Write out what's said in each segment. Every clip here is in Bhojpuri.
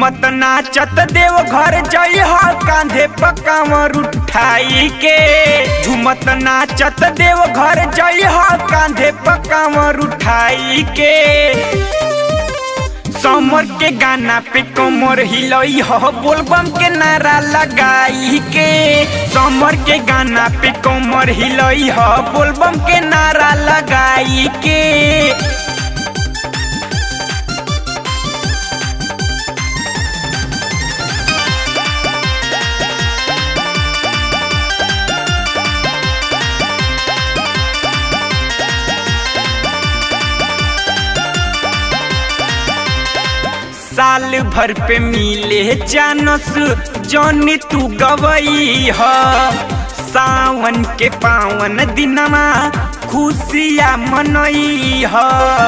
झुमत नाचत देव घर जई ह कांधे पकावर उठाई के झुमत नाचत देव घर जई ह कांधे पकावर उठाई के समर के गाना पे कमर हिलई ह बोलबम के नारा लगाई के समर के गाना पे कमर हिलई ह बोलबम के नारा लगाई के साल भर पे मिले जानस जौन तू गवई ह सावन के पावन दिनमा खुशिया मनई ह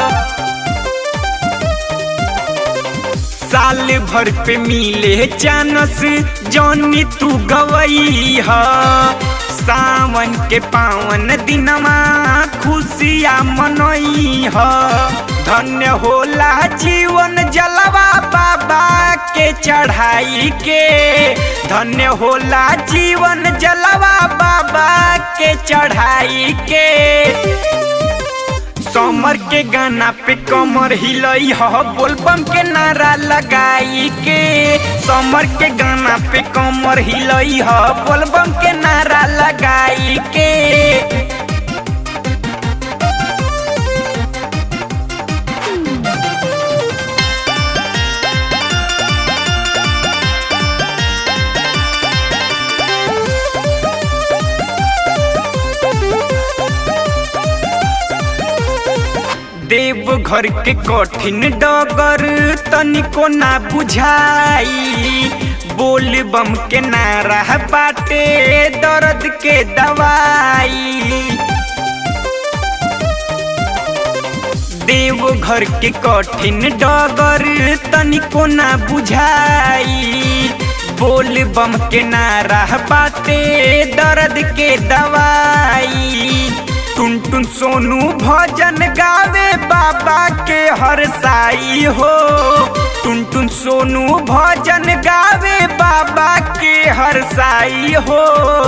साल भर पे मिले जानस जौन तू गवई ह सावन के पावन दिनमा खुशिया मनई ह धन्य होला जीवन जलवा बाबा के चढ़ाई के धन्य होला जीवन जलवा बाबा के चढ़ाई के समर के गाना पे कमर हिलई ह बोलबम के नारा लगाई के समर के गाना पे कमर हिलई ह बोलबम के नारा लगाई के देव घर के कठिन डगर तनिको ना बुझाई बोल बम के नारा बाटे दर्द के दवाई देव घर के कठिन डगर तनिको ना बुझाई बोल बम के नारा बाटे दर्द के दवाई टुन टुन सोनू भजन गावे बाबा के हर साई हो टुन टुन सोनू भजन गावे बाबा के हर साई हो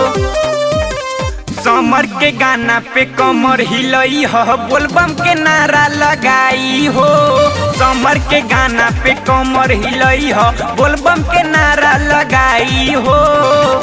समर के गाना पे कमर हिलई ह बोलबम के नारा लगाई हो समर के गाना पे कमर हिलई ह बोलबम के नारा लगाई हो